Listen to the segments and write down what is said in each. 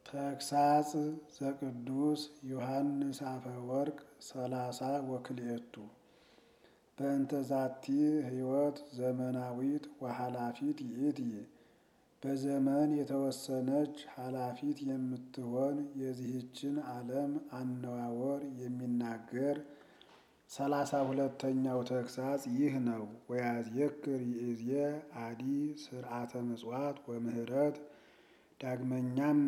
ተግሳጽ ዘቅዱስ ዮሐንስ አፈወርቅ ሰላሳ ወክልኤቱ በእንተ ዛቲ ሕይወት ዘመናዊት ወኃላፊት ይእቲ በዘመን የተወሰነች ኃላፊት የምትሆን የዚህችን ዓለም አነዋወር የሚናገር ሰላሳ ሁለተኛው ተግሳጽ ይህ ነው። ወያዝየክር ይእዜ አዲ ስርዓተ ምጽዋት ወምህረት ዳግመኛም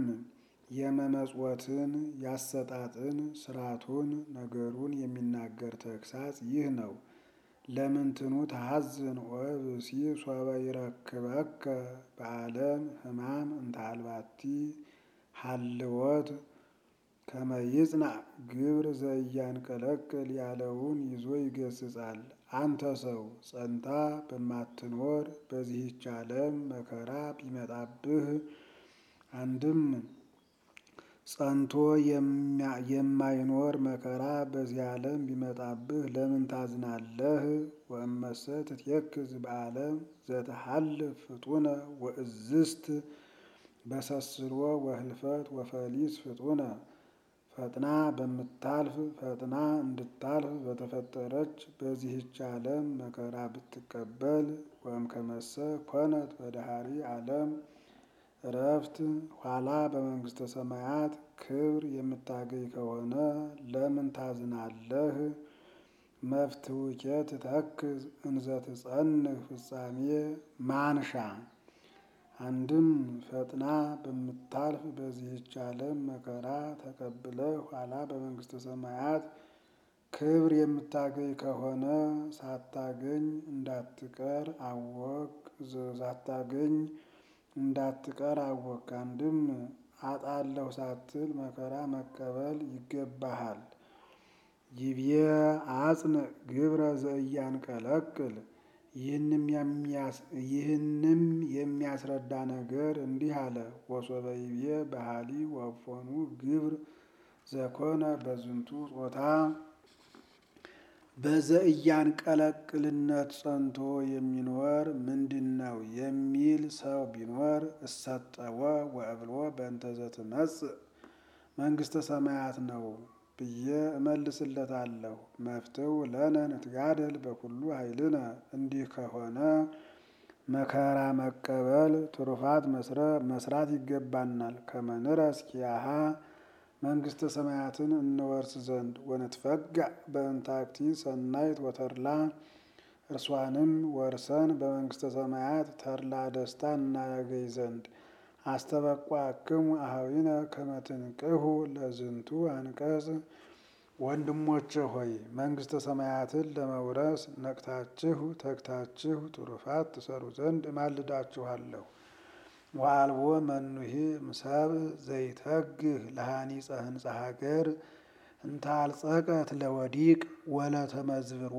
የመመጽወትን ያሰጣጥን ስርዓቱን ነገሩን የሚናገር ተግሳጽ ይህ ነው። ለምንትኑ ተሐዝን ወብሲ ሶበ ይረክበከ በዓለም ሕማም እንታልባቲ ሀልወት ከመይጽናዕ ግብር ዘእያንቀለቅል ያለውን ይዞ ይገስጻል። አንተ ሰው ጸንታ በማትኖር በዚህች ዓለም መከራ ቢመጣብህ አንድም ጸንቶ የማይኖር መከራ በዚህ ዓለም ቢመጣብህ ለምን ታዝናለህ? ወእመሰ ትትየክዝ በዓለም ዘተሐልፍ ፍጡነ ወእዝስት በሰስሮ ወህልፈት ወፈሊስ ፍጡነ ፈጥና በምታልፍ ፈጥና እንድታልፍ በተፈጠረች በዚህች ዓለም መከራ ብትቀበል ወእምከመሰ ኮነት በዳህሪ ዓለም እረፍት ኋላ በመንግሥተ ሰማያት ክብር የምታገኝ ከሆነ ለምን ታዝናለህ? መፍትውኬ ትተክዝ እንዘ ትጸንህ ፍጻሜ ማንሻ አንድም ፈጥና በምታልፍ በዚህች ዓለም መከራ ተቀብለህ ኋላ በመንግሥተ ሰማያት ክብር የምታገኝ ከሆነ ሳታገኝ እንዳትቀር አወቅ ሳታገኝ እንዳትቀር አወቅ። አንድም አጣለሁ ሳትል መከራ መቀበል ይገባሃል። ይቤ አጽንዕ ግብረ ዘእያንቀለቅል ይህንም የሚያስረዳ ነገር እንዲህ አለ። ወሶበ ይቤ ባህሊ ወፎኑ ግብር ዘኮነ በዝንቱ ጾታ በዘእያንቀለቅልነት ጸንቶ የሚኖር ምንድን ነው የሚል ሰው ቢኖር እሰጠወ ወእብሎ በእንተ ዘትመጽእ መንግሥተ ሰማያት ነው ብዬ እመልስለታለሁ። መፍትው ለነ ንትጋደል በኩሉ ኃይልነ እንዲህ ከሆነ መከራ መቀበል ትሩፋት መስራት ይገባናል። ከመንረስ ኪያሃ መንግሥተ ሰማያትን እንወርስ ዘንድ ወንትፈጋእ በእንታክቲ ሰናይት ወተድላ እርሷንም ወርሰን በመንግሥተ ሰማያት ተድላ ደስታ እናያገኝ ዘንድ አስተበቋክሙ አኀዊነ ከመ ትንቅሑ ለዝንቱ አንቀጽ ወንድሞቼ ሆይ መንግሥተ ሰማያትን ለመውረስ ነቅታችሁ ተግታችሁ ትሩፋት ትሰሩ ዘንድ እማልዳችኋለሁ። ወአልቦ መኑሂ እምሰብእ ዘይተግህ ለሃኒፀ ህንፃ ሀገር እንታልጸቀት ለወዲቅ ወለተመዝብሮ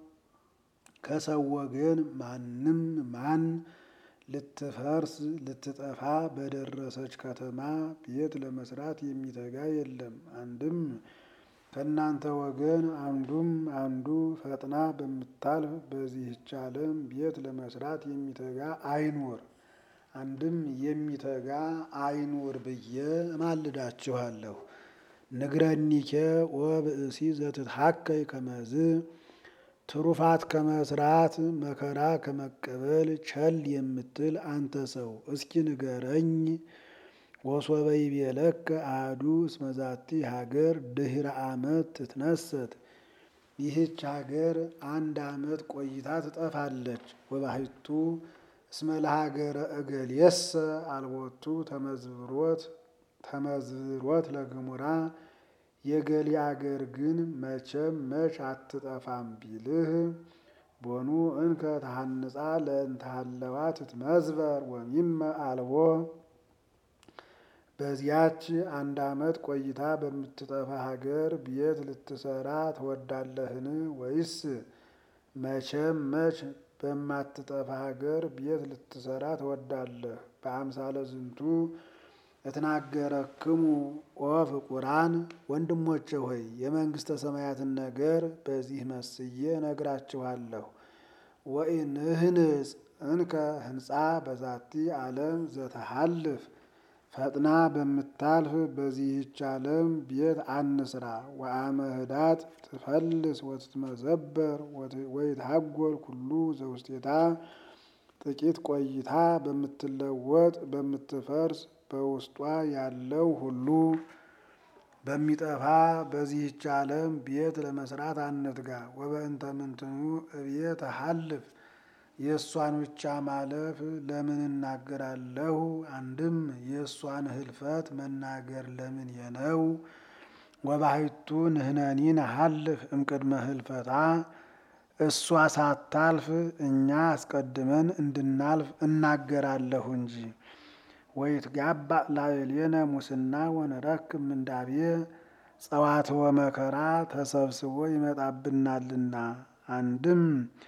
ከሰው ወገን ማንም ማን ልትፈርስ ልትጠፋ በደረሰች ከተማ ቤት ለመስራት የሚተጋ የለም። አንድም ከእናንተ ወገን አንዱም አንዱ ፈጥና በምታልፍ በዚህች ዓለም ቤት ለመስራት የሚተጋ አይኑር። አንድም የሚተጋ አይኑር ብዬ እማልዳችኋለሁ። ንግረኒኬ ወብእሲ ዘትትሐከይ ከመዝ ትሩፋት ከመስራት መከራ ከመቀበል ቸል የምትል አንተ ሰው እስኪ ንገረኝ። ወሶበ ይቤለከ አሐዱ እስመ ዛቲ ሀገር ድህረ ዓመት ትትነሰት ይህች ሀገር አንድ ዓመት ቆይታ ትጠፋለች። ወባሕቱ እስመ ለሀገረ እገሌሰ አልቦቱ ተመዝብሮት ተመዝብሮት ለግሙራ የገሌ አገር ግን መቼም መች አትጠፋም ቢልህ ቦኑ እንከ ተሐንጻ ለእንተሃለዋ ትትመዝበር ወሚመ አልቦ በዚያች አንድ ዓመት ቆይታ በምትጠፋ ሀገር ቤት ልትሰራ ትወዳለህን? ወይስ መቼም መች በማትጠፋ ሀገር ቤት ልትሰራ ትወዳለህ? በአምሳለ ዝንቱ እትናገረክሙ ኦ ፍቁራን ወንድሞቼ ሆይ የመንግሥተ ሰማያትን ነገር በዚህ መስዬ እነግራችኋለሁ። ወኢንህንጽ እንከ ህንፃ በዛቲ ዓለም ዘተሃልፍ ፈጥና በምታልፍ በዚህች ዓለም ቤት አንስራ። ወአመ ህዳት ትፈልስ ወትትመዘበር ወይትሃጎል ኩሉ ዘውስቴታ ጥቂት ቆይታ በምትለወጥ በምትፈርስ በውስጧ ያለው ሁሉ በሚጠፋ በዚህች ዓለም ቤት ለመስራት አንትጋ። ወበእንተ ምንትኑ እቤት ሀልፍ የእሷን ብቻ ማለፍ ለምን እናገራለሁ? አንድም የእሷን ህልፈት መናገር ለምን የነው? ወባሕቱ ንሕነኒ ሀልፍ እምቅድመ ህልፈታ እሷ ሳታልፍ እኛ አስቀድመን እንድናልፍ እናገራለሁ እንጂ። ወይትጋባእ ላዕሌነ ሙስና ወንረክብ ምንዳቤ ጸዋትወ መከራ ተሰብስቦ ይመጣብናልና አንድም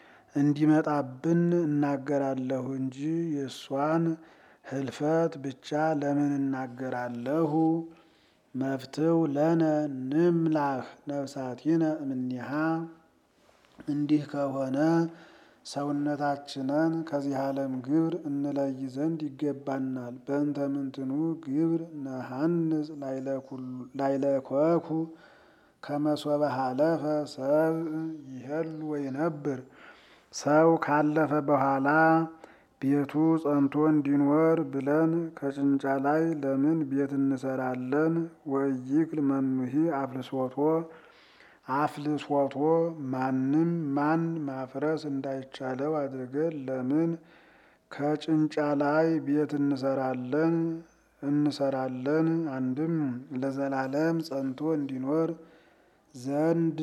እንዲመጣብን እናገራለሁ እንጂ የእሷን ህልፈት ብቻ ለምን እናገራለሁ? መፍትው ለነ ንምላህ ነፍሳቲነ እምኔሃ እንዲህ ከሆነ ሰውነታችንን ከዚህ ዓለም ግብር እንለይ ዘንድ ይገባናል። በእንተ ምንትኑ ግብር ነሐንጽ ላይለኮኩ ከመሶበ ሀለፈ ሰብ ይሄሉ ወይነብር ሰው ካለፈ በኋላ ቤቱ ጸንቶ እንዲኖር ብለን ከጭንጫ ላይ ለምን ቤት እንሰራለን? ወይክል መኑሂ አፍልሶቶ አፍልሶቶ ማንም ማን ማፍረስ እንዳይቻለው አድርገን ለምን ከጭንጫ ላይ ቤት እንሰራለን እንሰራለን? አንድም ለዘላለም ጸንቶ እንዲኖር ዘንድ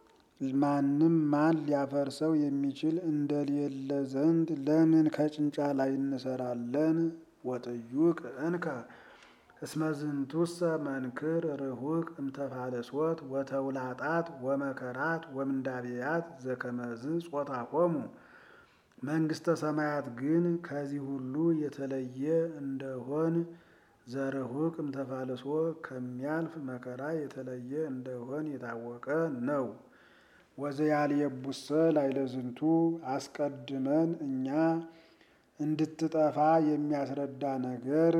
ማንም ማን ሊያፈርሰው የሚችል እንደሌለ ዘንድ ለምን ከጭንጫ ላይ እንሰራለን? ወጥዩቅ እንከ እስመ ዝንቱሰ መንክር ርሁቅ እምተፋለሶት ወተውላጣት ወመከራት ወምንዳቤያት ዘከመዝ ጾታሆሙ። መንግስተ ሰማያት ግን ከዚህ ሁሉ የተለየ እንደሆን ዘርሁቅ እምተፋለሶ ከሚያልፍ መከራ የተለየ እንደሆን የታወቀ ነው። ወዘያልየቡሰ ላይለዝንቱ አስቀድመን እኛ እንድትጠፋ የሚያስረዳ ነገር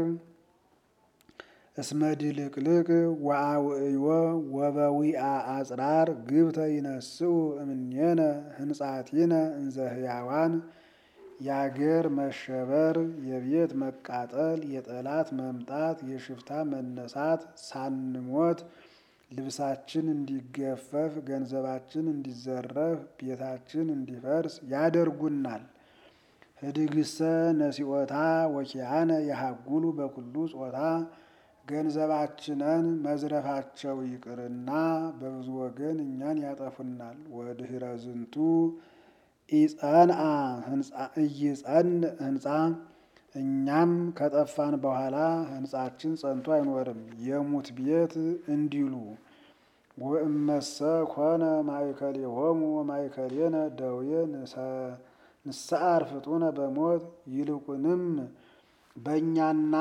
እስመ ድልቅልቅ ወአውዕዮ ወበዊአ አጽራር ግብተ ይነስኡ እምኔነ ህንጻቲነ እንዘ ህያዋን የአገር መሸበር፣ የቤት መቃጠል፣ የጠላት መምጣት፣ የሽፍታ መነሳት ሳንሞት ልብሳችን እንዲገፈፍ፣ ገንዘባችን እንዲዘረፍ፣ ቤታችን እንዲፈርስ ያደርጉናል። ህድግሰ ነሲኦታ ወኪያነ የሀጉሉ በኩሉ ጾታ ገንዘባችንን መዝረፋቸው ይቅርና በብዙ ወገን እኛን ያጠፉናል። ወድህረ ዝንቱ ኢጸንአ እይጸን ህንፃ እኛም ከጠፋን በኋላ ህንፃችን ጸንቶ አይኖርም የሙት ቤት እንዲሉ ወእመሰ ኮነ ማእከሌሆሙ ወማእከሌነ ደዌ ንስዓር ፍጡነ በሞት ይልቁንም በእኛና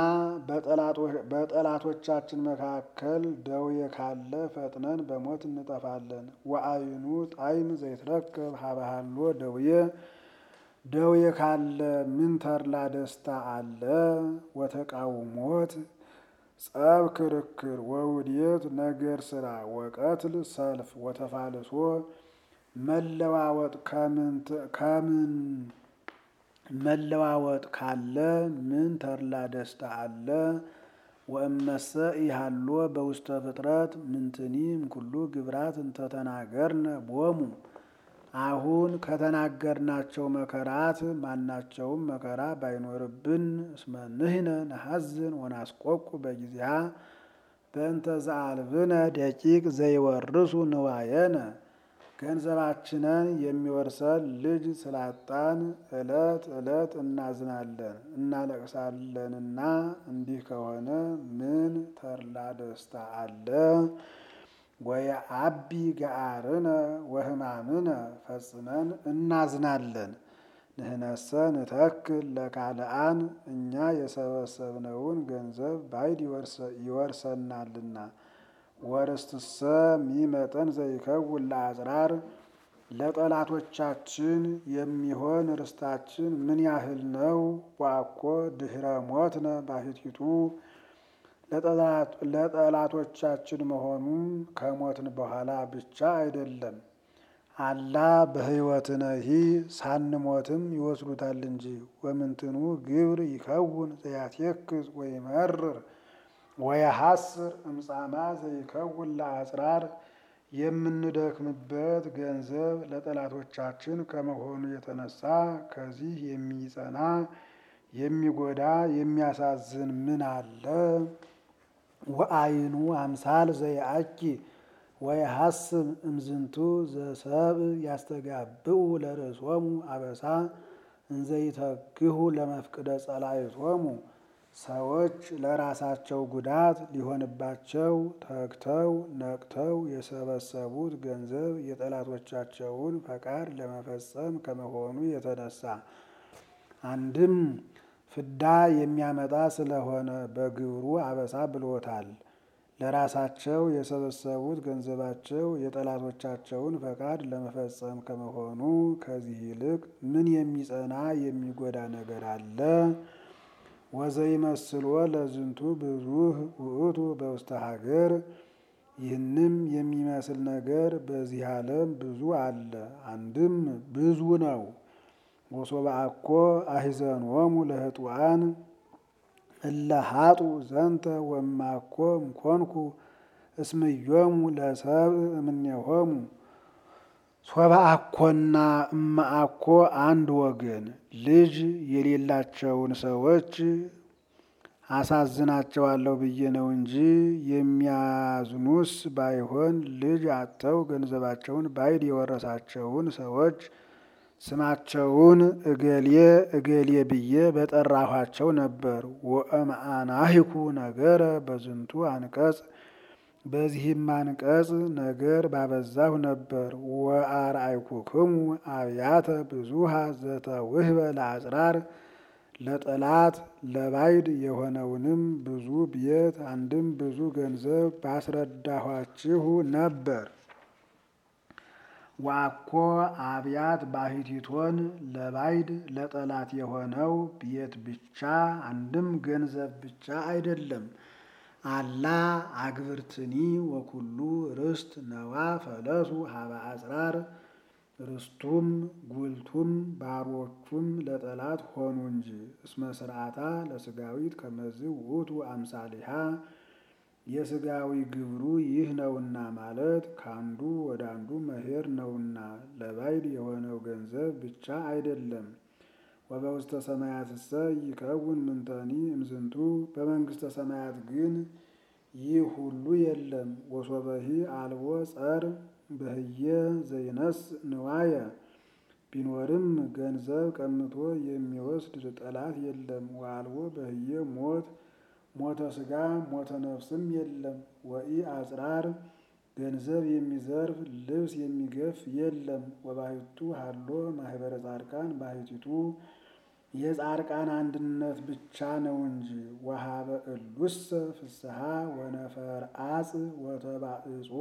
በጠላቶቻችን መካከል ደዌ ካለ ፈጥነን በሞት እንጠፋለን። ወአይኑ ጣዕም ዘይትረከብ ሀበሃሎ ደዌ ደዌ ካለ ምን ተድላ ደስታ አለ? ወተቃውሞት ጸብ ክርክር ወውዴት ነገር ስራ ወቀትል ሰልፍ ወተፋልሶ መለዋወጥ ከምን መለዋወጥ ካለ ምን ተድላ ደስታ አለ? ወእመሰ ኢሃሎ በውስተ ፍጥረት ምንትኒም ኩሉ ግብራት እንተተናገርነ ቦሙ አሁን ከተናገርናቸው መከራት ማናቸውም መከራ ባይኖርብን እስመ ንሕነ ነሐዝን ወናስቆቁ በጊዜሃ በእንተ ዘአልብነ ደቂቅ ዘይወርሱ ንዋየነ ገንዘባችንን የሚወርሰን ልጅ ስላጣን ዕለት ዕለት እናዝናለን እናለቅሳለንና እንዲህ ከሆነ ምን ተድላ ደስታ አለ? ወየዐቢ ገአርነ ወሕማምነ ፈጽመን እናዝናለን። ንሕነሰ ንተክል ለካልአን እኛ የሰበሰብነውን ገንዘብ ባዕድ ይወርሰናልና። ወርስትሰ ሚመጠን ዘይከውን ለአጽራር ለጠላቶቻችን የሚሆን ርስታችን ምን ያህል ነው? ዋኮ ድኅረ ሞትነ ባሕቲቱ ለጠላቶቻችን መሆኑን ከሞትን በኋላ ብቻ አይደለም። አላ በሕይወትነሂ ሳንሞትም ይወስዱታል እንጂ። ወምንትኑ ግብር ይከውን ዘያትየክዝ ወይመርር ወየሐስር እምጻማ ዘይከውን ለአጽራር የምንደክምበት ገንዘብ ለጠላቶቻችን ከመሆኑ የተነሳ ከዚህ የሚጸና የሚጎዳ የሚያሳዝን ምን አለ? ወአይኑ አምሳል ዘይአኪ ወየሐስብ እምዝንቱ ዘሰብ ያስተጋብኡ ለርእሶሙ አበሳ እንዘይተግሁ ለመፍቅደ ጸላእቶሙ ሰዎች ለራሳቸው ጉዳት ሊሆንባቸው ተግተው ነቅተው የሰበሰቡት ገንዘብ የጠላቶቻቸውን ፈቃድ ለመፈጸም ከመሆኑ የተነሳ አንድም ፍዳ የሚያመጣ ስለሆነ በግብሩ አበሳ ብሎታል። ለራሳቸው የሰበሰቡት ገንዘባቸው የጠላቶቻቸውን ፈቃድ ለመፈጸም ከመሆኑ ከዚህ ይልቅ ምን የሚጸና የሚጎዳ ነገር አለ? ወዘይመስሎ ለዝንቱ ብዙህ ውእቱ በውስተ ሀገር ይህንም የሚመስል ነገር በዚህ ዓለም ብዙ አለ። አንድም ብዙ ነው። ወሶበ አኮ አሂዘንሆሙ ለህጡአን እለ ሀጡ ዘንተ ወማኮ እምኮንኩ እስምዮሙ ለሰብእ እምኔሆሙ ሶበ አኮና እማአኮ አንድ ወገን ልጅ የሌላቸውን ሰዎች አሳዝናቸዋለሁ ብዬ ነው እንጂ የሚያዝኑስ ባይሆን ልጅ አጥተው ገንዘባቸውን ባይድ የወረሳቸውን ሰዎች ስማቸውን እገሌ እገሌ ብዬ በጠራኋቸው ነበር። ወእምአናሂኩ ነገረ በዝንቱ አንቀጽ በዚህም አንቀጽ ነገር ባበዛሁ ነበር። ወአርአይኩክሙ አብያተ ብዙሃ ዘተውህበ ለአጽራር ለጠላት ለባይድ የሆነውንም ብዙ ቤት አንድም ብዙ ገንዘብ ባስረዳኋችሁ ነበር። ዋኮ አብያት ባሕቲቶን ለባይድ ለጠላት የሆነው ቤት ብቻ አንድም ገንዘብ ብቻ አይደለም። አላ አግብርትኒ ወኩሉ ርስት ነዋ ፈለሱ ሀበ አጽራር ርስቱም ጉልቱም ባሮቹም ለጠላት ሆኑ እንጂ። እስመ ስርዓታ ለስጋዊት ከመዝ ውእቱ አምሳሊሃ የስጋዊ ግብሩ ይህ ነውና ማለት ከአንዱ ወደ አንዱ መሄድ ነውና ለባይድ የሆነው ገንዘብ ብቻ አይደለም። ወበውስተ ሰማያትሰ ይከውን ምንተኒ እምዝንቱ በመንግስተ ሰማያት ግን ይህ ሁሉ የለም። ወሶበሂ አልቦ ጸር በህየ ዘይነስ ንዋየ ቢኖርም ገንዘብ ቀምቶ የሚወስድ ጠላት የለም። ወአልቦ በህየ ሞት ሞተ ስጋ ሞተ ነፍስም የለም። ወኢ አጽራር ገንዘብ የሚዘርፍ ልብስ የሚገፍ የለም። ወባሕቱ ሀሎ ማህበረ ጻድቃን ባሕቲቱ የጻድቃን አንድነት ብቻ ነው እንጂ። ወሀበ እሉሰ ፍስሐ ወነፈር አጽ ወተባእጾ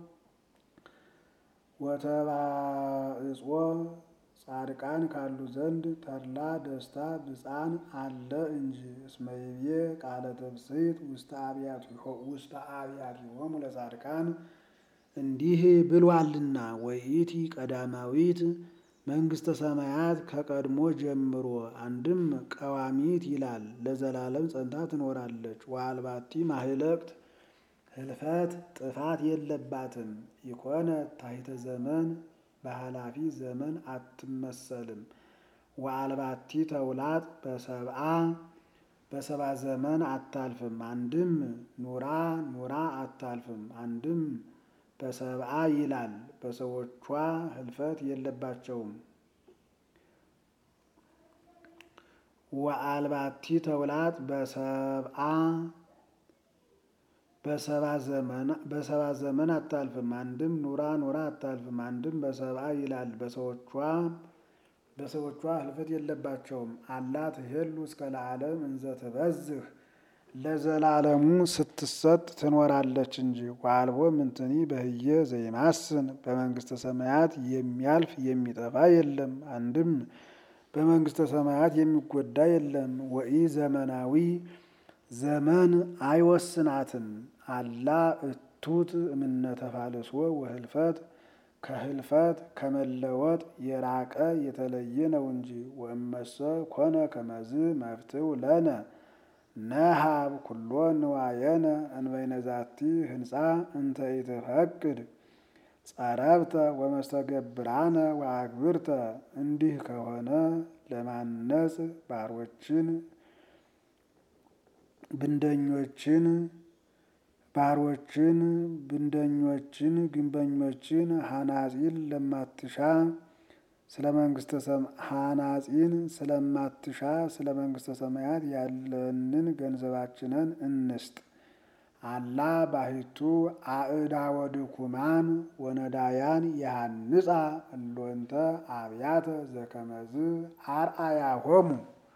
ወተባእጾ ጻድቃን ካሉ ዘንድ ተድላ ደስታ ብፃን አለ እንጂ። እስመ ይቤ ቃለ ተብስሕት ውስተ አብያቲሆሙ ለጻድቃን እንዲህ ብሏልና ወይእቲ ቀዳማዊት መንግስተ ሰማያት ከቀድሞ ጀምሮ አንድም ቀዋሚት ይላል ለዘላለም ጸንታ ትኖራለች። ወአልባቲ ማህለቅት ህልፈት ጥፋት የለባትም። ኢኮነ ታሕተ ዘመን በኃላፊ ዘመን አትመሰልም። ወአልባቲ ተውላጥ በሰብአ በሰባ ዘመን አታልፍም። አንድም ኑራ ኑራ አታልፍም። አንድም በሰብአ ይላል በሰዎቿ ህልፈት የለባቸውም። ወአልባቲ ተውላጥ በሰብአ በሰባ ዘመን አታልፍም። አንድም ኑራ ኑራ አታልፍም። አንድም በሰብአ ይላል በሰዎቿ በሰዎቿ ህልፈት የለባቸውም። አላ ትሄሉ እስከ ለዓለም እንዘ ትበዝህ ለዘላለሙ ስትሰጥ ትኖራለች እንጂ። ወአልቦ ምንትኒ በህየ ዘይማስን በመንግስተ ሰማያት የሚያልፍ የሚጠፋ የለም። አንድም በመንግስተ ሰማያት የሚጎዳ የለም። ወኢ ዘመናዊ ዘመን አይወስናትም። አላ እቱት እምነተ ፋልሶ ወህልፈት ከህልፈት ከመለወጥ የራቀ የተለየ ነው እንጂ። ወእመሰ ኮነ ከመዝ መፍትው ለነ ነሃብ ኩሎ ንዋየነ እንበይነ ዛቲ ህንፃ እንተ ኢትፈቅድ ጸረብተ ወመስተገብራነ ወአግብርተ። እንዲህ ከሆነ ለማነጽ ባሮችን ብንደኞችን ባሮችን ብንደኞችን ግንበኞችን ሐናጺን ለማትሻ ስለ መንግስተ ሐናጺን ስለማትሻ ስለ መንግስተ ሰማያት ያለንን ገንዘባችንን እንስጥ። አላ ባሕቱ አእዳወ ድኩማን ወነዳያን የሐንጻ እሎንተ አብያተ ዘከመዝ አርአያሆሙ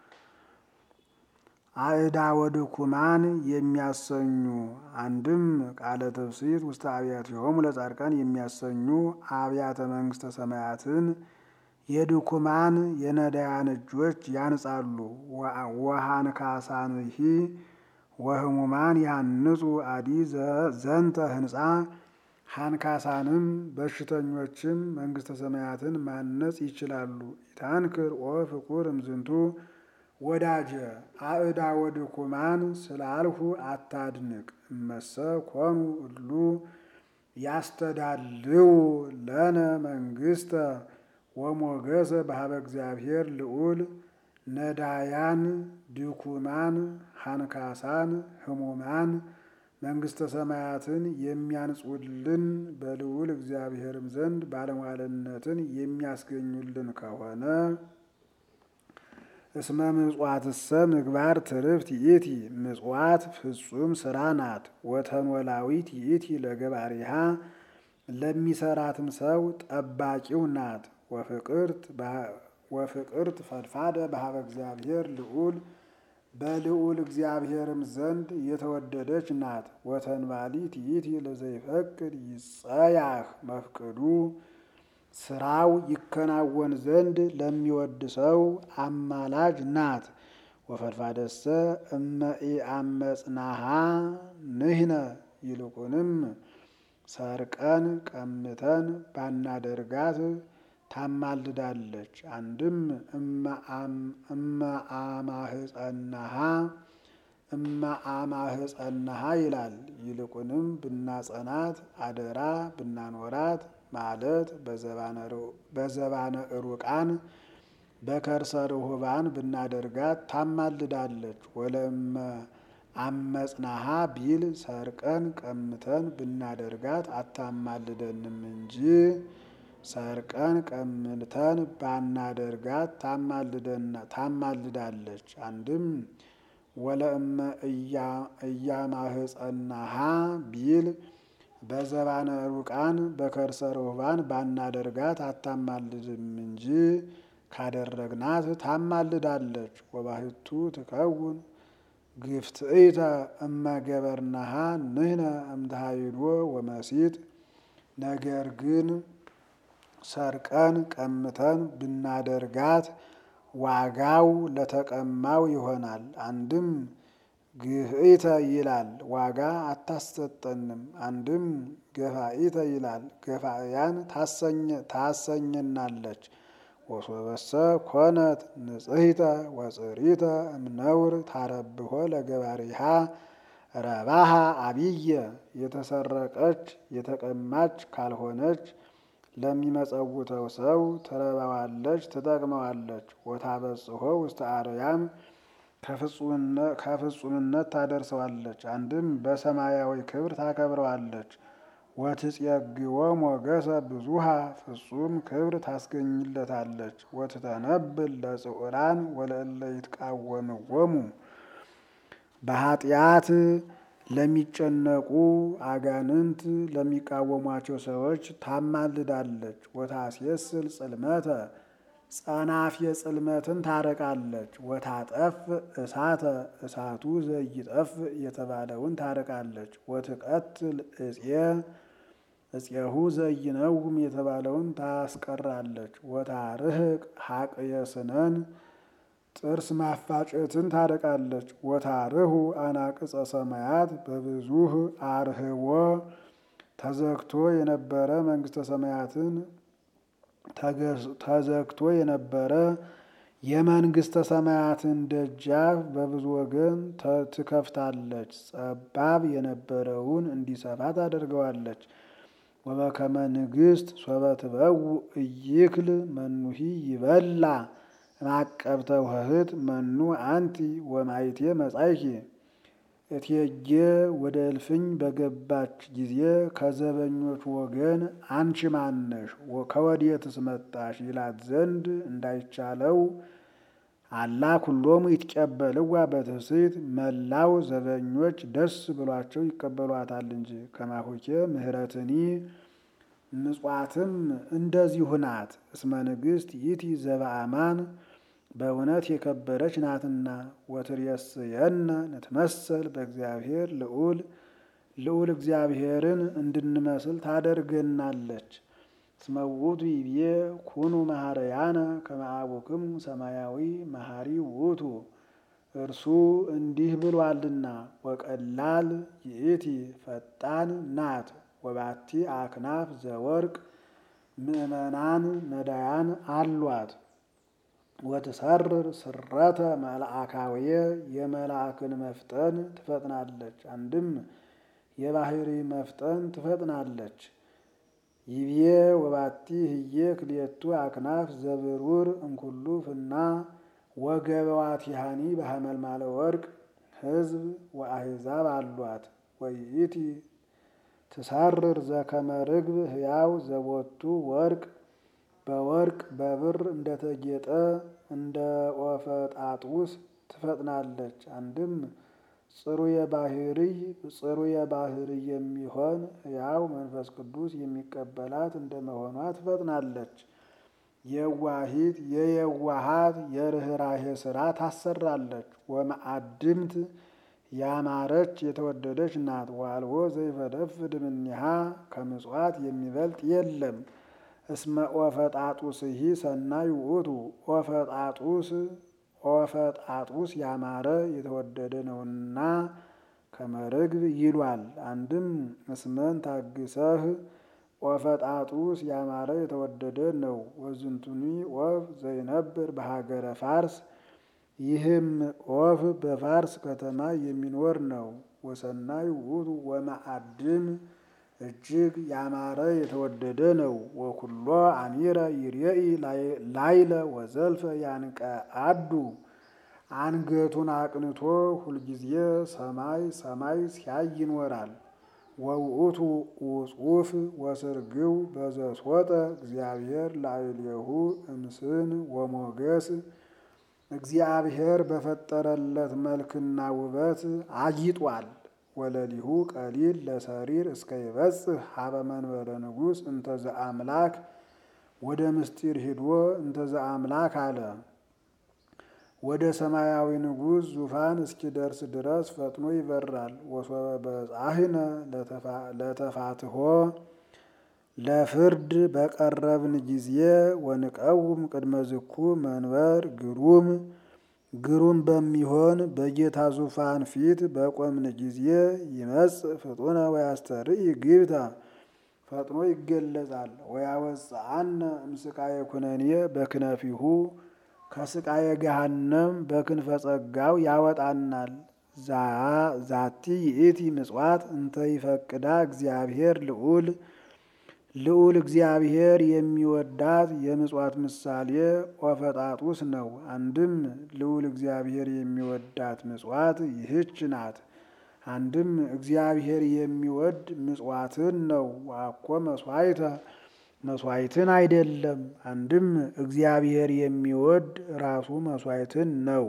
አእዳወ ድኩማን የሚያሰኙ አንድም ቃለ ትፍሲት ውስተ አብያቲሆሙ ለጻድቃን የሚያሰኙ አብያተ መንግስተ ሰማያትን የድኩማን የነዳያን እጆች ያንጻሉ። ወሃንካሳንሂ ወህሙማን ያንጹ አዲ ዘንተ ህንፃ ሃንካሳንም በሽተኞችም መንግስተ ሰማያትን ማነጽ ይችላሉ። ኢታንክር ኦ ፍቁር እምዝንቱ ወዳጀ አእዳ ወድኩማን ስላልሁ አታድንቅ። እመሰ ኮኑ እሉ ያስተዳልው ለነ መንግስተ ወሞገሰ በሀበ እግዚአብሔር ልዑል ነዳያን ድኩማን ሃንካሳን ህሙማን መንግስተ ሰማያትን የሚያንጹልን በልዑል እግዚአብሔርም ዘንድ ባለሟልነትን የሚያስገኙልን ከሆነ እስመ ምጽዋትሰ ምግባር ትርፍት ይእቲ ምጽዋት ፍጹም ስራ ናት። ወተንወላዊት ይእቲ ለገባሪሃ ለሚሰራትም ሰው ጠባቂው ናት። ወፍቅርት ፈድፋደ በሀበ እግዚአብሔር ልዑል በልዑል እግዚአብሔርም ዘንድ የተወደደች ናት። ወተንባሊት ይእቲ ለዘይፈቅድ ይጸያህ መፍቅዱ ስራው ይከናወን ዘንድ ለሚወድ ሰው አማላጅ ናት። ወፈድፋደሰ እመኢአመጽናሃ ንህነ ይልቁንም ሰርቀን ቀምተን ባናደርጋት ታማልዳለች። አንድም እመአማህፀናሃ እመአማህፀናሃ ይላል። ይልቁንም ብናጸናት አደራ ብናኖራት ማለት በዘባነ ሩቃን በከርሰ ርሁባን ብናደርጋት ታማልዳለች። ወለመ አመጽናሃ ቢል ሰርቀን ቀምተን ብናደርጋት አታማልደንም እንጂ ሰርቀን ቀምተን ባናደርጋት ታማልዳለች። አንድም ወለእመ እያማህፀናሃ ቢል በዘባነ ሩቃን በከርሰ ርሁባን ባናደርጋት አታማልድም እንጂ ካደረግናት ታማልዳለች። ወባሕቱ ትከውን ግፍትኢተ እመገበርናሃ ንህነ እምተሃይዶ ወመሲጥ። ነገር ግን ሰርቀን ቀምተን ብናደርጋት ዋጋው ለተቀማው ይሆናል። አንድም ግፍኢተ ይላል ዋጋ አታሰጠንም። አንድም ገፋኢተ ይላል ገፋእያን ታሰኘናለች። ወሶበሰ ኮነት ንጽሕተ ወጽሪተ እምነውር ታረብሖ ለገባሪሃ ረባሃ አብየ የተሰረቀች የተቀማች ካልሆነች ለሚመጸውተው ሰው ትረባዋለች፣ ትጠቅመዋለች። ወታበጽሖ ውስተ አርያም ከፍጹምነት ታደርሰዋለች። አንድም በሰማያዊ ክብር ታከብረዋለች። ወትጼግዎ ሞገሰ ብዙሃ ፍጹም ክብር ታስገኝለታለች። ወትተነብል ለጽዑራን ወለእለ ይትቃወምዎሙ በኃጢአት ለሚጨነቁ አጋንንት ለሚቃወሟቸው ሰዎች ታማልዳለች። ወታስየስል ጽልመተ ጸናፍ የጽልመትን ታረቃለች። ወታጠፍ እሳተ እሳቱ ዘይጠፍ የተባለውን ታረቃለች። ወትቀትል እፄ እፄሁ ዘይነውም የተባለውን ታስቀራለች። ወታርህቅ ሀቅየ ስነን ጥርስ ማፋጨትን ታርቃለች። ወታርሁ አናቅጸ ሰማያት በብዙህ አርህቦ ተዘግቶ የነበረ መንግስተ ሰማያትን ተዘግቶ የነበረ የመንግስተ ሰማያትን ደጃፍ በብዙ ወገን ትከፍታለች። ጸባብ የነበረውን እንዲሰፋ ታደርገዋለች። ወበከመ ንግሥት ሶበ ትበው እይክል መኑሂ ይበላ ማቀብተ ውህት መኑ አንቲ ወማይቴ መጻይኪ እቴጌ ወደ እልፍኝ በገባች ጊዜ ከዘበኞች ወገን አንቺ ማነሽ ከወዴትስ መጣሽ ይላት ዘንድ እንዳይቻለው አላ ኩሎሙ ይትቀበልዋ በትፍስሕት መላው ዘበኞች ደስ ብሏቸው ይቀበሏታል እንጂ። ከማሁኬ ምህረትኒ ምጽዋትም እንደዚሁ ናት። እስመ ንግሥት ይእቲ ዘበአማን በእውነት የከበረች ናትና። ወትሬስየነ ንትመሰል በእግዚአብሔር ልዑል ልዑል እግዚአብሔርን እንድንመስል ታደርገናለች። እስመ ውእቱ ይቤ ኩኑ መሐረያነ ከመ አቡክሙ ሰማያዊ መሐሪ ውእቱ እርሱ እንዲህ ብሏልና ወቀላል ይእቲ ፈጣን ናት ወባቲ አክናፍ ዘወርቅ ምእመናን ነዳያን አሏት። ወትሰርር ስረተ መልአካውየ የመልአክን መፍጠን ትፈጥናለች። አንድም የባህሪ መፍጠን ትፈጥናለች። ይቤ ወባቲ ህዬ ክልኤቱ አክናፍ ዘብሩር እንኩሉ ፍና ወገበዋቲሃኒ በሐመልማለ ወርቅ ሕዝብ ወአሕዛብ አሏት። ወይእቲ ትሰርር ዘከመ ርግብ ሕያው ዘቦቱ ወርቅ በወርቅ በብር እንደተጌጠ እንደ ኦፈ ጣጡስ ትፈጥናለች። አንድም ጽሩየ ባህርይ ጽሩየ ባህርይ የሚሆን ሕያው መንፈስ ቅዱስ የሚቀበላት እንደመሆኗ ትፈጥናለች። የዋሂት የየዋሃት የርኅራሄ ስራ ታሰራለች። ወመአድምት ያማረች የተወደደች ናት። ዋልቦ ዘይፈደፍድ እምኔሃ ከምጽዋት የሚበልጥ የለም። እስመ ኦፈጣጡስሂ ሰናይ ውእቱ ኦፈጣጡስ ኦፈጣጡስ ያማረ የተወደደ ነውና ከመርግብ ይሏል። አንድም እስመን ታግሰህ ኦፈጣጡስ ያማረ የተወደደ ነው። ወዝንቱኒ ኦፍ ዘይነብር በሀገረ ፋርስ ይህም ኦፍ በፋርስ ከተማ የሚኖር ነው። ወሰናይ ውእቱ ወመአድም እጅግ ያማረ የተወደደ ነው። ወኩሎ አሚረ ይርኤኢ ላይለ ወዘልፈ ያንቀ አዱ አንገቱን አቅንቶ ሁልጊዜ ሰማይ ሰማይ ሲያይ ይኖራል። ወውእቱ ውጹፍ ወስርግው በዘስወጠ እግዚአብሔር ላዕሌሁ እምስን ወሞገስ እግዚአብሔር በፈጠረለት መልክና ውበት አጊጧል። ወለሊሁ ቀሊል ለሰሪር እስከ ይበጽሕ ሀበ መንበረ ንጉሥ እንተዘ አምላክ ወደ ምስጢር ሂዶ እንተዘ አምላክ አለ። ወደ ሰማያዊ ንጉሥ ዙፋን እስኪደርስ ድረስ ፈጥኖ ይበራል። ወሶበ በጻሕነ ለተፋትሖ ለፍርድ በቀረብን ጊዜ ወንቀውም ቅድመ ዝኩ መንበር ግሩም ግሩም በሚሆን በጌታ ዙፋን ፊት በቆምን ጊዜ ይመጽእ ፍጡነ ወያስተርኢ ግብታ ፈጥኖ ይገለጻል። ወያወፅአነ እምስቃየ ኩነኔ በክነፊሁ ከስቃየ ገሃነም በክንፈ ጸጋው ያወጣናል። ዛቲ ይእቲ ምጽዋት እንተ ይፈቅዳ እግዚአብሔር ልዑል ልዑል እግዚአብሔር የሚወዳት የምጽዋት ምሳሌ ኦፈጣጡስ ነው። አንድም ልዑል እግዚአብሔር የሚወዳት ምጽዋት ይህች ናት። አንድም እግዚአብሔር የሚወድ ምጽዋትን ነው። ዋኮ መስዋዕተ መስዋዕትን አይደለም። አንድም እግዚአብሔር የሚወድ ራሱ መስዋዕትን ነው።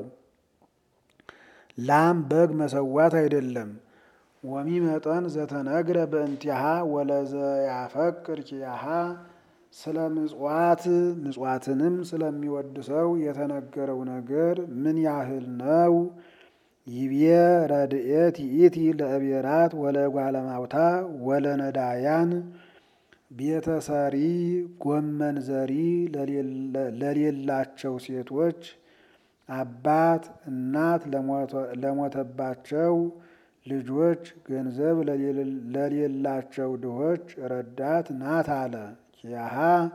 ላም በግ መሰዋት አይደለም። ወሚመጠን ዘተነግረ በእንቲሃ ወለዘያፈቅር ኪያሃ ስለ ምጽዋት ምጽዋትንም ስለሚወድ ሰው የተነገረው ነገር ምን ያህል ነው? ይቤ ረድኤት ይእቲ ለእቤራት ወለጓለማውታ ወለነዳያን ቤተሰሪ ጎመን ዘሪ ለሌላቸው ሴቶች አባት እናት ለሞተባቸው ልጆች ገንዘብ ለሌላቸው ድሆች ረዳት ናት አለ። ኪያሃ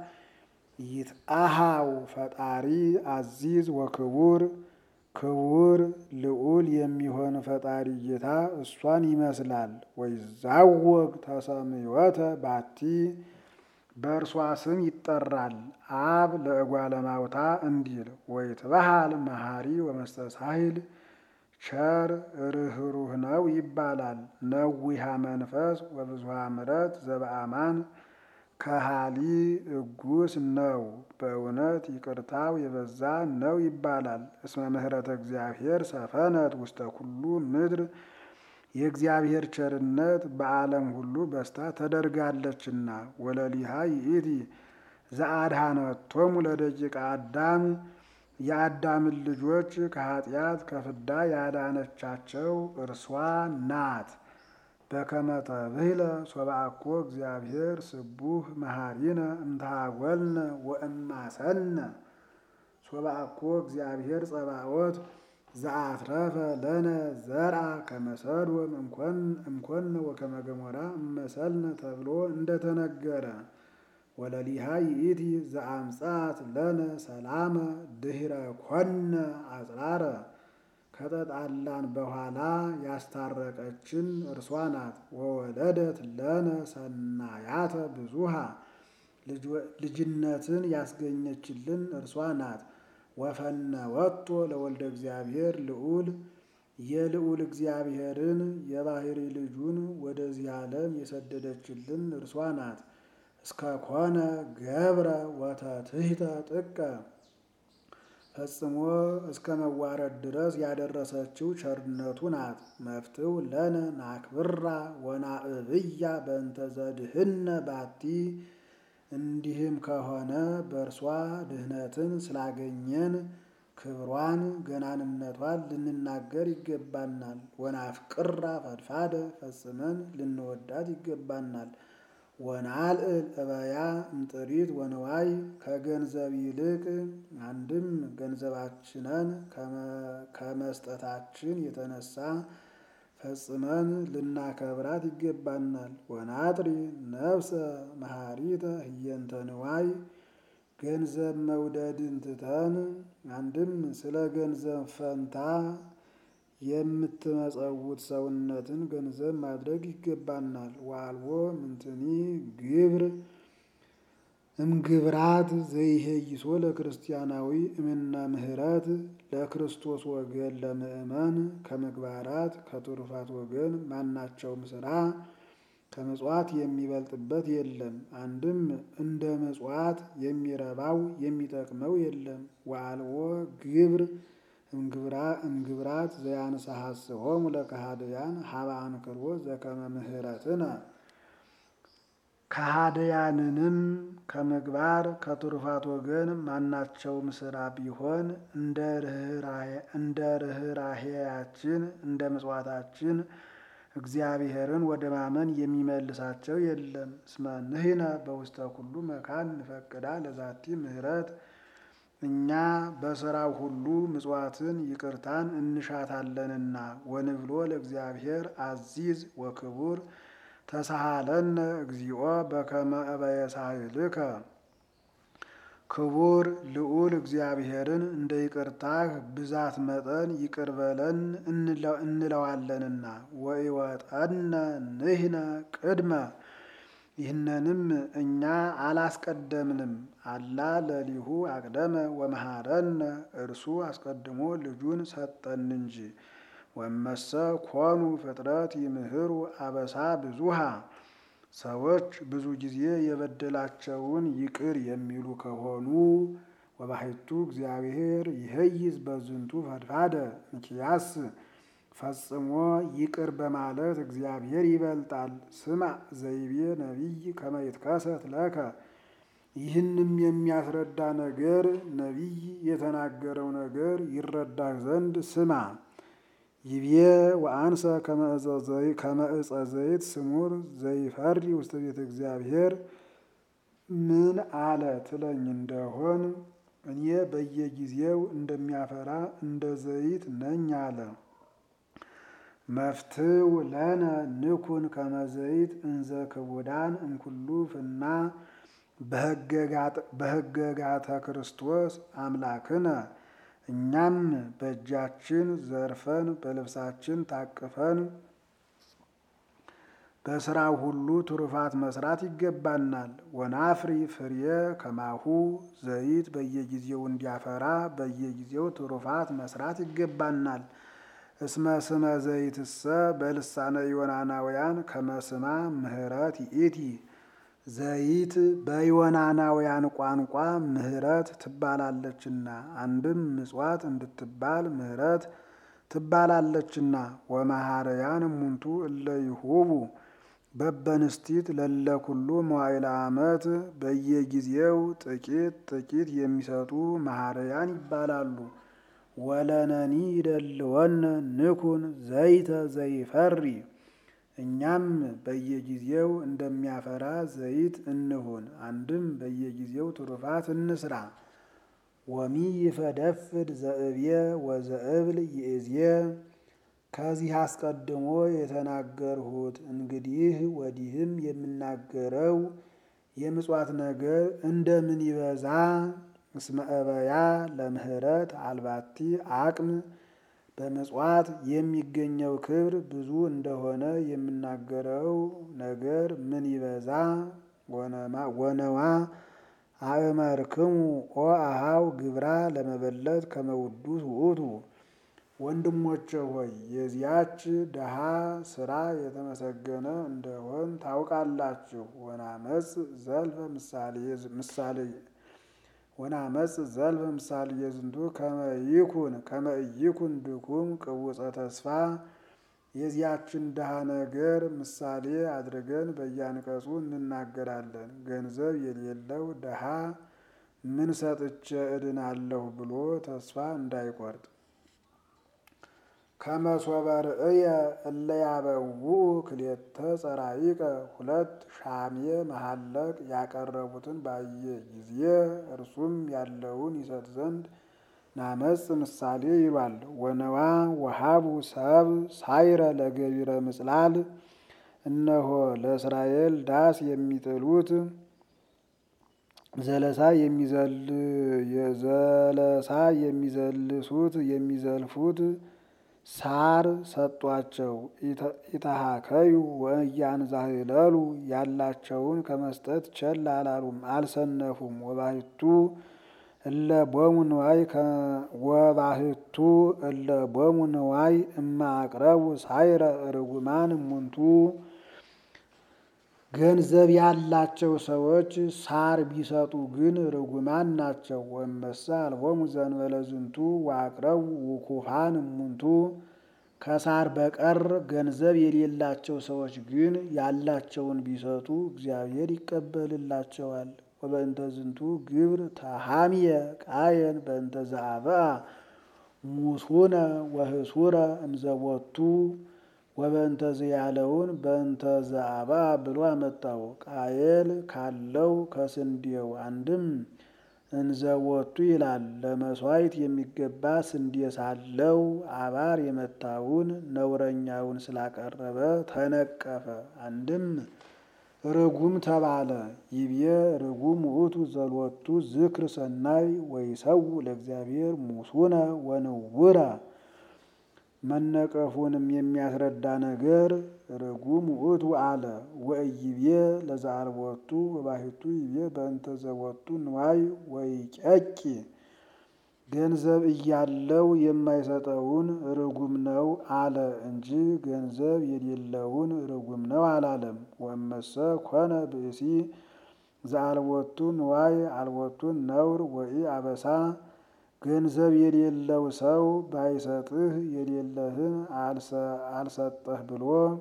ይትአሃው ፈጣሪ አዚዝ ወክቡር ክቡር ልዑል የሚሆን ፈጣሪ ጌታ እሷን ይመስላል። ወይዛወግ ተሰምዮተ ባቲ በእርሷ ስም ይጠራል። አብ ለእጓለ ማውታ እንዲል ወይትበሃል መሐሪ ወመስተሳሂል ቸር ርኅሩህ ነው ይባላል። ነዊሃ መንፈስ ወብዙሃ ምሕረት ዘበአማን ከሃሊ እጉስ ነው በእውነት ይቅርታው የበዛ ነው ይባላል። እስመ ምሕረተ እግዚአብሔር ሰፈነት ውስተ ኩሉ ምድር የእግዚአብሔር ቸርነት በዓለም ሁሉ በስታ ተደርጋለችና። ወለሊሃ ይእቲ ዘአድኃነቶሙ ለደቂቀ አዳም የአዳምን ልጆች ከኃጢአት ከፍዳ ያዳነቻቸው እርሷ ናት። በከመ ተብህለ ሶብአኮ እግዚአብሔር ስቡህ መሐሪነ እምተሃጐልነ ወእማሰነ ሶብአኮ እግዚአብሔር ጸባዖት ዘአትረፈ ለነ ዘርአ ከመ ሰዶም እምኮነ ወከመ ገሞራ እመሰልነ ተብሎ እንደተነገረ ወለሊሃ ይእቲ ዘአምጻት ለነ ሰላመ ድኅረ ኮነ አጽራረ ከተጣላን በኋላ ያስታረቀችን እርሷ ናት። ወወለደት ለነ ሰናያተ ብዙሃ ልጅነትን ያስገኘችልን እርሷ ናት። ወፈነወቶ ለወልደ እግዚአብሔር ልዑል የልዑል እግዚአብሔርን የባሕሪ ልጁን ወደዚህ ዓለም የሰደደችልን እርሷ ናት። እስከ ኮነ ገብረ ወተትሕተ ጥቀ ፈጽሞ እስከ መዋረድ ድረስ ያደረሰችው ቸርነቱ ናት። መፍትው ለነ ናክብራ ወናእብያ በእንተ ዘድህነ ባቲ እንዲህም ከሆነ በእርሷ ድህነትን ስላገኘን ክብሯን ገናንነቷን ልንናገር ይገባናል። ወናፍቅራ ፈድፋደ ፈጽመን ልንወዳት ይገባናል። ወናልዕል እበያ እምጥሪት ወንዋይ ከገንዘብ ይልቅ አንድም ገንዘባችንን ከመስጠታችን የተነሳ ፈጽመን ልናከብራት ይገባናል። ወናጥሪ ነፍሰ መሐሪተ ህየንተ ንዋይ ገንዘብ መውደድን ትተን አንድም ስለ ገንዘብ ፈንታ የምትመጸውት ሰውነትን ገንዘብ ማድረግ ይገባናል። ዋልቦ ምንትኒ ግብር እምግብራት ዘይሄይሶ ለክርስቲያናዊ እምነ ምህረት ለክርስቶስ ወገን ለምእመን ከምግባራት ከትሩፋት ወገን ማናቸውም ስራ ከምጽዋት የሚበልጥበት የለም። አንድም እንደ ምጽዋት የሚረባው የሚጠቅመው የለም። ወአልቦ ግብር እምግብራት ዘያንሰሐስሆሙ ለከሃድያን ሀበ አንክሮ ዘከመ ምህረትነ ከሃድያንንም ከምግባር ከትሩፋት ወገን ማናቸውም ስራ ቢሆን እንደ ርኅራሄያችን እንደ ምጽዋታችን እግዚአብሔርን ወደ ማመን የሚመልሳቸው የለም። እስመ ንሕነ በውስተ ኩሉ መካን ንፈቅዳ ለዛቲ ምህረት እኛ በስራው ሁሉ ምጽዋትን ይቅርታን እንሻታለንና። ወንብሎ ለእግዚአብሔር አዚዝ ወክቡር ተሳሃለነ እግዚኦ በከመ እበየ ሳህልከ ክቡር ልዑል እግዚአብሔርን እንደ ይቅርታህ ብዛት መጠን ይቅር በለን እንለዋለንና። ወኢወጠነ ንሕነ ቅድመ ይህንንም እኛ አላስቀደምንም። አላ ለሊሁ አቅደመ ወመሃረነ እርሱ አስቀድሞ ልጁን ሰጠን እንጂ። ወመሰ ኮኑ ፍጥረት ይምህሩ አበሳ ብዙሃ ሰዎች ብዙ ጊዜ የበደላቸውን ይቅር የሚሉ ከሆኑ ወባሕቱ እግዚአብሔር ይሄይዝ በዝንቱ ፈድፋደ እንኪያስ ፈጽሞ ይቅር በማለት እግዚአብሔር ይበልጣል። ስማ ዘይቤ ነቢይ ከመ ይትከሰት ለከ ይህንም የሚያስረዳ ነገር ነቢይ የተናገረው ነገር ይረዳህ ዘንድ ስማ። ይቤ ወአንሰ ከመ ዕፀ ዘይት ስሙር ዘይፈሪ ውስተ ቤተ እግዚአብሔር ምን አለ ትለኝ እንደሆን እኔ በየጊዜው እንደሚያፈራ እንደ ዘይት ነኝ አለ። መፍትው ለነ ንኩን ከመዘይት እንዘ ክቡዳን እምኩሉ ፍና በህገጋተ ክርስቶስ አምላክነ እኛም በእጃችን ዘርፈን በልብሳችን ታቅፈን በስራው ሁሉ ትሩፋት መስራት ይገባናል። ወናፍሪ ፍሬ ከማሁ ዘይት በየጊዜው እንዲያፈራ በየጊዜው ትሩፋት መስራት ይገባናል። እስመ ስመ ዘይትሰ በልሳነ ዮናናውያን ከመስማ ምህረት ይእቲ ዘይት በዮናናውያን ቋንቋ ምህረት ትባላለችና አንድም ምጽዋት እንድትባል ምህረት ትባላለችና ወመሃረያን እሙንቱ እለ ይሁቡ በበንስቲት ለለ ኩሉ መዋዕለ ዓመት በየጊዜው ጥቂት ጥቂት የሚሰጡ መሃረያን ይባላሉ። ወለነኒ ይደልወነ ንኩን ዘይተ ዘይፈሪ እኛም በየጊዜው እንደሚያፈራ ዘይት እንሁን። አንድም በየጊዜው ትሩፋት እንስራ። ወሚ ይፈደፍድ ዘእብየ ወዘእብል ይእዜ ከዚህ አስቀድሞ የተናገርሁት እንግዲህ ወዲህም የምናገረው የምጽዋት ነገር እንደምን ይበዛ እስመ እበያ ለምህረት አልባቲ አቅም በምጽዋት የሚገኘው ክብር ብዙ እንደሆነ የምናገረው ነገር ምን ይበዛ ወነዋ አእመርክሙ ኦ አሃው ግብራ ለመበለት ከመውዱስ ውእቱ ወንድሞቼ ሆይ የዚያች ድሃ ስራ የተመሰገነ እንደሆን ታውቃላችሁ። ወናመጽ ዘልፈ ምሳሌ ወናመጽ ዘልፈ ምሳሌ የዝንቱ ከመይኩን ከመይኩን ድኩም ቅውፀ ተስፋ የዚያችን ድሃ ነገር ምሳሌ አድርገን በያንቀጹ እንናገራለን። ገንዘብ የሌለው ድሃ ምን ሰጥቼ እድናለሁ ብሎ ተስፋ እንዳይቆርጥ ከመሶበ ርእየ እለ ያበውኡ ክልኤተ ጸራይቀ ሁለት ሻሜ መሐለቅ ያቀረቡትን ባየ ጊዜ እርሱም ያለውን ይሰጥ ዘንድ ናመጽ ምሳሌ ይሏል። ወነዋ ወሃቡ ሰብ ሳይረ ለገቢረ ምጽላል እነሆ ለእስራኤል ዳስ የሚጥሉት ዘለሳ የሚዘል የዘለሳ የሚዘልሱት የሚዘልፉት ሳር ሰጧቸው። ኢታሃከዩ ወእያንዛህለሉ ያላቸውን ከመስጠት ቸል አላሉም አልሰነፉም። ወባህቱ እለ ቦሙ ንዋይ ወባህቱ እለ ቦሙ ንዋይ እማ አቅረቡ ሳይረ ርጉማን እሙንቱ ገንዘብ ያላቸው ሰዎች ሳር ቢሰጡ ግን ርጉማን ናቸው። ወመሳ አልቦሙ ዘንበለ ዝንቱ ወአቅረቡ ውኩፋን እሙንቱ ከሳር በቀር ገንዘብ የሌላቸው ሰዎች ግን ያላቸውን ቢሰጡ እግዚአብሔር ይቀበልላቸዋል። ወበእንተ ዝንቱ ግብር ተሃምየ ቃየን በእንተ ዘአብአ ሙሱነ ወህሱረ እምዘቦቱ ወበእንተ ያለውን በእንተ ዘአብአ ብሎ አመጣው። ቃየል ካለው ከስንዴው አንድም እንዘወቱ ይላል። ለመሥዋዕት የሚገባ ስንዴ ሳለው አባር የመታውን ነውረኛውን ስላቀረበ ተነቀፈ። አንድም ርጉም ተባለ። ይቤ ርጉም ውእቱ ዘሎቱ ዝክር ሰናይ ወይሰው ለእግዚአብሔር ሙሱነ ወንውረ መነቀፉንም የሚያስረዳ ነገር ርጉም ውእቱ አለ። ወእይቤ ለዘአልቦቱ ወባሕቱ ይቤ በእንተ ዘቦቱ ንዋይ ወይጨቂ ገንዘብ እያለው የማይሰጠውን ርጉም ነው አለ እንጂ ገንዘብ የሌለውን ርጉም ነው አላለም። ወመሰ ኮነ ብእሲ ዘአልቦቱ ንዋይ አልቦቱ ነውር ወኢ አበሳ ገንዘብ የሌለው ሰው ባይሰጥህ የሌለህን አልሰጠህ ብሎ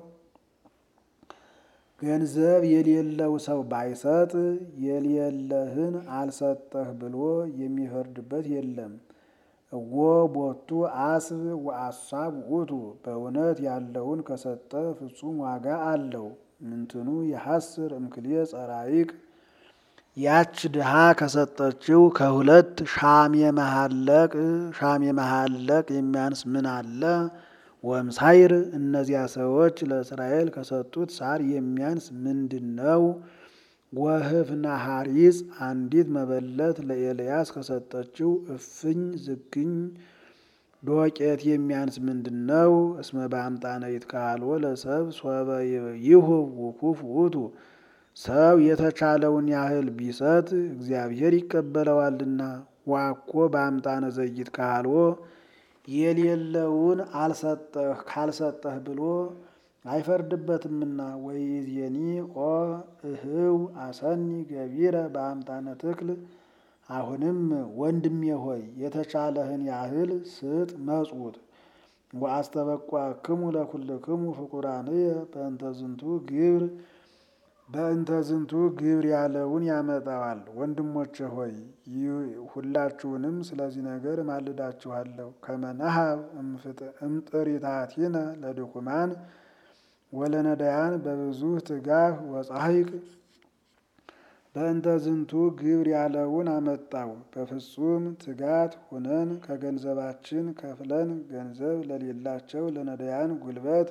ገንዘብ የሌለው ሰው ባይሰጥ የሌለህን አልሰጠህ ብሎ የሚፈርድበት የለም። እወ ቦቱ አስብ ወአሳብ ውእቱ በእውነት ያለውን ከሰጠ ፍጹም ዋጋ አለው። ምንትኑ የሐስር እምክልየ ጸራይቅ ያች ድሃ ከሰጠችው ከሁለት ሻሜ መሐለቅ ሻሜ መሐለቅ የሚያንስ ምን አለ? ወምሳይር እነዚያ ሰዎች ለእስራኤል ከሰጡት ሳር የሚያንስ ምንድን ነው? ወህፍና ሐሪጽ አንዲት መበለት ለኤልያስ ከሰጠችው እፍኝ ዝግኝ ዶቄት የሚያንስ ምንድን ነው? እስመ በአምጣነ ይትካልዎ ለሰብ ሶበ ይሁብ ውኩፍ ውእቱ ሰው የተቻለውን ያህል ቢሰጥ እግዚአብሔር ይቀበለዋልና። ዋኮ በአምጣነ ዘይት ካልዎ የሌለውን አልሰጠህ ካልሰጠህ ብሎ አይፈርድበትምና። ወይዜኒ ኦ እህው አሰኒ ገቢረ በአምጣነ ትክል አሁንም ወንድሜ ሆይ የተቻለህን ያህል ስጥ መጹት። ወአስተበቋክሙ ለኩልክሙ ፍቁራንየ በእንተ ዝንቱ ግብር በእንተ ዝንቱ ግብር ያለውን ያመጣዋል። ወንድሞቼ ሆይ ሁላችሁንም ስለዚህ ነገር እማልዳችኋለሁ። ከመናሃብ እምጥሪታቲነ ለድኩማን ወለነዳያን በብዙ ትጋህ ወጻሂቅ በእንተ ዝንቱ ግብር ያለውን አመጣው። በፍጹም ትጋት ሁነን ከገንዘባችን ከፍለን ገንዘብ ለሌላቸው ለነዳያን ጉልበት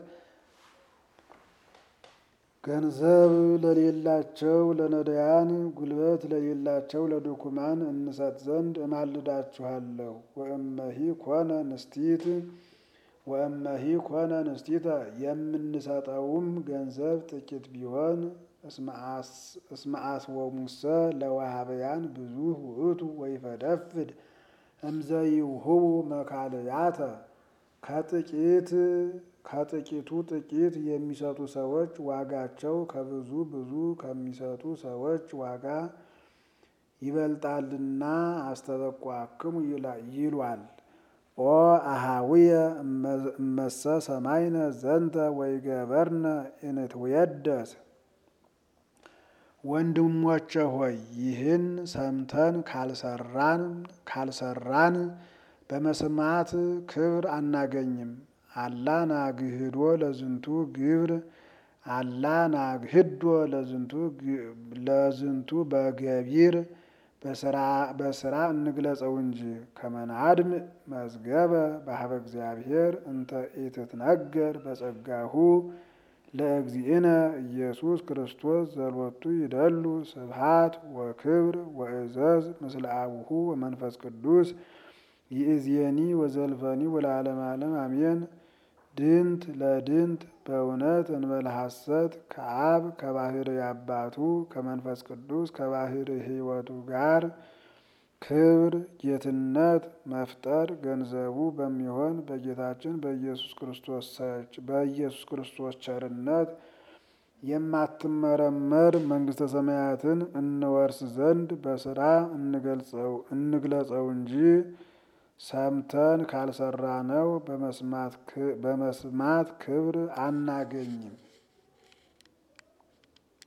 ገንዘብ ለሌላቸው ለነዳያን ጉልበት ለሌላቸው ለድኩማን እንሰጥ ዘንድ እማልዳችኋለሁ። ወእመሂ ኮነ ንስቲት ወእመሂ ኮነ ንስቲተ የምንሰጠውም ገንዘብ ጥቂት ቢሆን እስመ አስወሙሰ ለዋሃበያን ብዙ ውእቱ ወይፈደፍድ እምዘይውህቡ መካልያተ ከጥቂት ከጥቂቱ ጥቂት የሚሰጡ ሰዎች ዋጋቸው ከብዙ ብዙ ከሚሰጡ ሰዎች ዋጋ ይበልጣልና አስተበቋክሙ ይሏል። ኦ አሃዊየ እመሰ ሰማይነ ዘንተ ወይገበርነ እንትወደስ ወንድሞቼ ሆይ ይህን ሰምተን ካልሰራን ካልሰራን በመስማት ክብር አናገኝም። አላ ናግህዶ ለዝንቱ ግብር አላ ናግህዶ ለዝንቱ በገቢር በስራ እንግለጸው እንጂ ከመናድም መዝገበ ባህበ እግዚአብሔር እንተ ኢትትነገር በጸጋሁ ለእግዚእነ ኢየሱስ ክርስቶስ ዘሎቱ ይደሉ ስብሃት ወክብር ወእዘዝ ምስለ አቡሁ ወመንፈስ ቅዱስ ይእዜኒ ወዘልፈኒ ወለዓለመ ዓለም አሜን። ድንት ለድንት በእውነት እንበለ ሐሰት ከአብ ከባህር አባቱ ከመንፈስ ቅዱስ ከባህር ሕይወቱ ጋር ክብር ጌትነት መፍጠር ገንዘቡ በሚሆን በጌታችን በኢየሱስ ክርስቶስ በኢየሱስ ክርስቶስ ቸርነት የማትመረመር መንግሥተ ሰማያትን እንወርስ ዘንድ በስራ እንግለጸው እንጂ ሰምተን ካልሰራነው በመስማት ክብር አናገኝም።